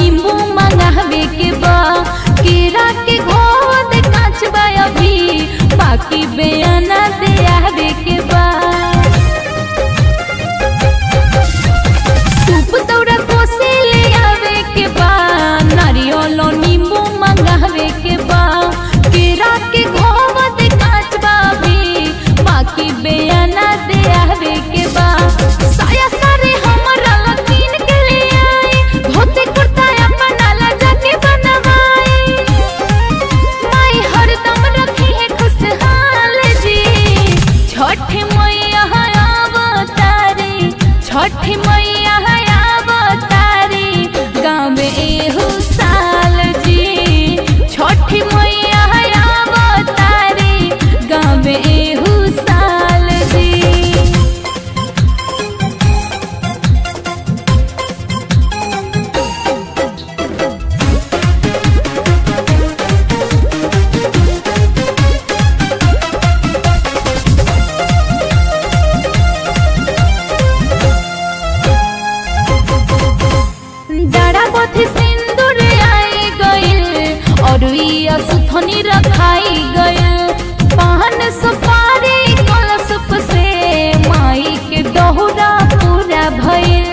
नींबू मंगावे के बा केरा के घोद काचबा अभी बाकी बेअना दे आवे के बा सूप दौरा कोसे ले आवे के बा नारियल नींबू मंगावे के बा केरा के घोद काचबा अभी बाकी बेअना दे आवे के बा साया सारे हमरा लकीन के ले आई धोती कुर्ता अपना ला जाके बनवाई माई हरदम रखी है खुशहाल जी छठ मैया अवतारी छठ मैया अवतारी गाँव में एहू साल जी छठ मैया अवतारी गाँव में एहू साल जी डाड़ा पथी सिंदूर आई गइल और इया सुथनी रखाई गइल पान सुपारी कलशप से माई के दोहरा पूरा भइल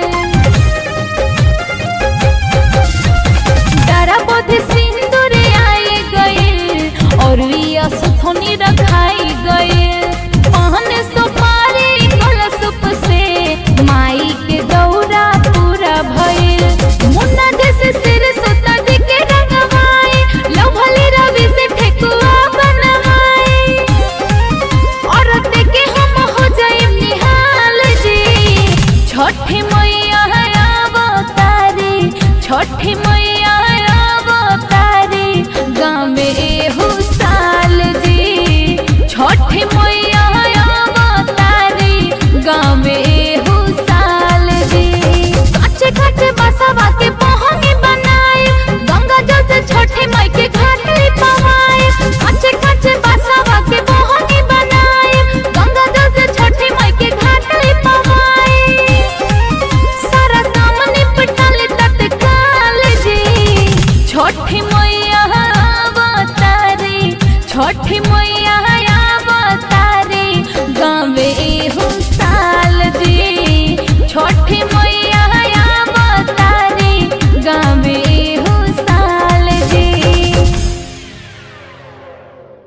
डाड़ा पथी सिंदूर आई गइल और इया सुथनी रखाई गइल पान सुपारी कलशप से माई के दौरा पूरा भइल मुन्ना जैसे सिर सुता दी के रंगवाई लव भले रवि से ठेकुआ बनवाई और देखे हम हो जाए निहाल जी छठ मैया अवतारी छठ मैया अवतारी गाँव में एहू साल जी छठ मैया अवतारी गाँव में एहू साल जी काचे काचे बसवा के पहंगी बनाए गंगा जल से छठे माई के घाट लिपवाए काचे काचे बसवा के पहंगी बनाए गंगा जल से छठे माई के घाट लिपवाए सारा काम निपटल तत्काल जी छठ मैया अवतारी छठ मैया अवतारी